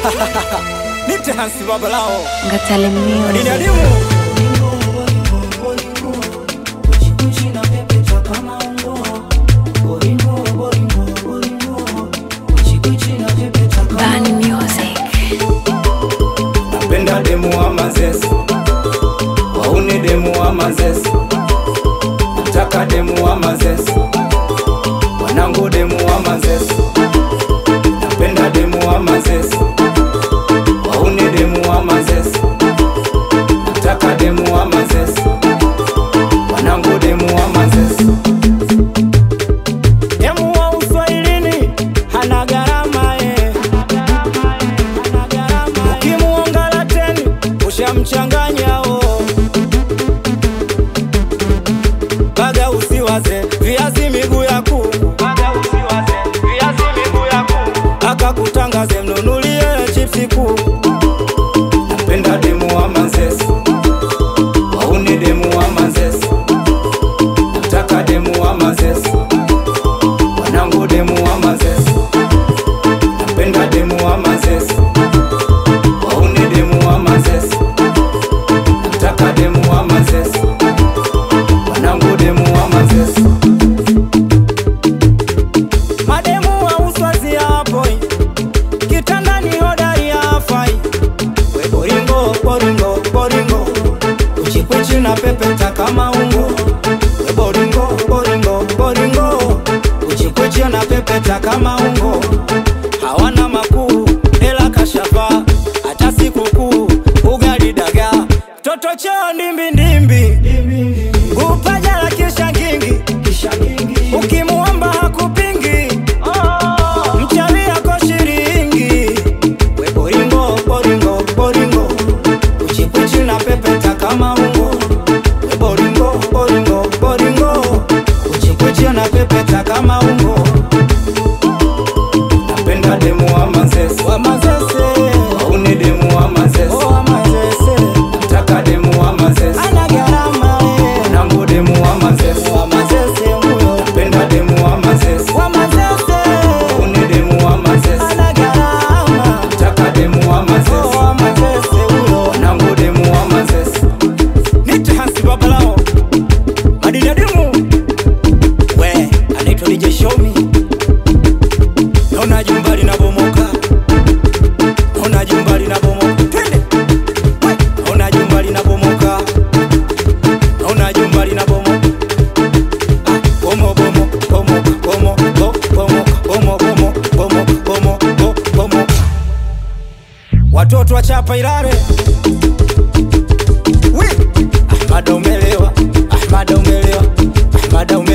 Nite Hansi Babalao Ngatale Dini Music. adimu Bani Music. Napenda demu wa mazesi Wauni demu wa mazesi Nataka demu wa mazesi Wanangu demu wa mazesi Napenda demu wa mazesi Wauni demu wa mazesi Nataka demu wa mazesi Wanangu demu wa mazesi Demu wa uswahilini hana gharama eh. Ukimuongala teni ushamchanganya o baga usiwaze viazi miguu ya kuku akakutangaze mnunulie chipsi kuu napenda demu wa mazesi wauni demu wa mazesi nataka demu wa mazesi wanangu demu wa mazesi napenda demu wa mazesi wauni demu wa mazesi nataka demu wa mazesi wanangu demu wa mazesi mademu wa uswazi hapo kitandani hodari hafai we boringo boringo boringo uchikwichi na pepeta kama ungo we boringo boringo boringo uchikwichi na pepeta kama ungo hawana makuu ela kashafa hata sikukuu ugali daga toto choo ndimbi ndimbi kupaja la kisha ngingi ukimuomba hakupingi mchawi ako shiringi we boringo boringo boringo uchikwichi na pepeta kama ungo we boringo boringo boringo uchikwichi na pepeta kama ungo napenda demu wa mazese wa mazese wauni demu wa mazese wa mazese nataka demu wa mazese ana gharama nangu demu wa mazese wa mazese huyo napenda demu wa mazese wa mazese wauni demu wa mazese ana gharama nataka demu wa mazese wa mazese huyo nangu demu wa mazese nite Hansi Babalao madini ya dimu we anaitwa DJ Shomi naona jumba linabomoka naona jumba linabomoka twende We, naona jumba linabomoka naona jumba linabomoka Ah, bomo bomo bomo bomo bo- bomo bomo bomo bomo bomo bo- bomo watoto wachapa Ilale Wi! Ahmada umelewa Ahmada umelewa Ahmada umelewa